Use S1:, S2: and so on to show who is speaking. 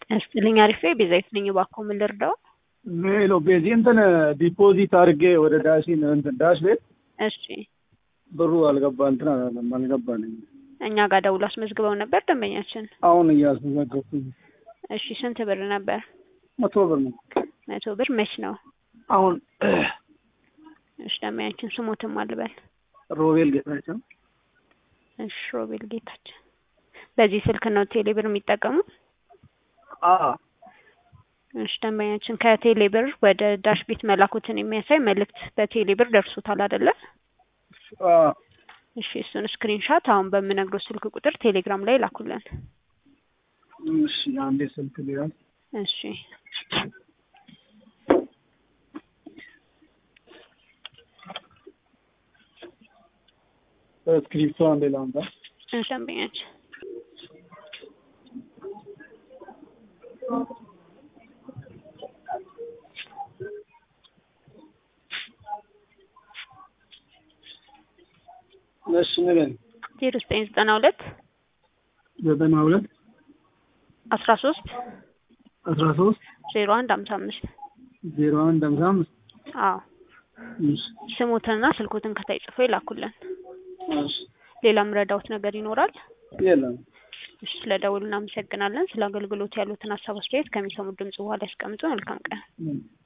S1: ያስጥልኝ አሪፌ ቤዛዊት ነኝ። እባክዎ ምን ልርዳው?
S2: ሄሎ ቤዚ እንትን ዲፖዚት አድርጌ ወደ ዳሽን እንትን ዳሽ ቤት
S1: እሺ
S2: ብሩ አልገባ እንትን አላለም አልገባልኝ።
S1: እኛ ጋር ደውሎ አስመዝግበው ነበር ደንበኛችን።
S2: አሁን እያስመዘገብኩኝ
S1: እሺ ስንት ብር ነበር?
S2: መቶ ብር ነው
S1: መቶ ብር መች ነው?
S2: አሁን
S1: እሺ ደንበኛችን ስሞትም አልበል።
S2: ሮቤል ጌታቸው
S1: እሺ ሮቤል ጌታችን። በዚህ ስልክ ነው ቴሌ ብር የሚጠቀሙ?
S2: አ
S1: እሺ ደንበኛችን ከቴሌ ብር ወደ ዳሽ ቤት መላኩትን የሚያሳይ መልእክት በቴሌ ብር ደርሶታል አይደለ?
S2: አ
S1: እሺ እሱን ስክሪንሻት አሁን በምነግረው ስልክ ቁጥር ቴሌግራም ላይ ላኩልን።
S2: እሺ አንዴ ስልክ ሊያዝ
S1: እሺ
S2: ስክሪፕቶ አንዴ ላምጣ።
S1: እሺ ደንበኛችን
S2: እሺ ንገረኝ።
S1: ዜሮ ዘጠኝ ዘጠና ሁለት
S2: ዘጠና ሁለት
S1: አስራ ሶስት
S2: አስራ ሶስት
S1: ዜሮ አንድ ሀምሳ አምስት
S2: ዜሮ አንድ ሃምሳ አምስት
S1: አዎ
S2: እሺ
S1: ስሙትንና ስልኩትን ከታይ ጽፎ ይላኩልን።
S2: እሺ
S1: ሌላ ምረዳውት ነገር ይኖራል?
S2: የለም
S1: እሺ ስለ ደውል እናመሰግናለን። ስለ አገልግሎት ያሉትን ሀሳብ አስተያየት ከሚሰሙት ድምጽ በኋላ ያስቀምጡ። መልካም ቀን።
S2: ምን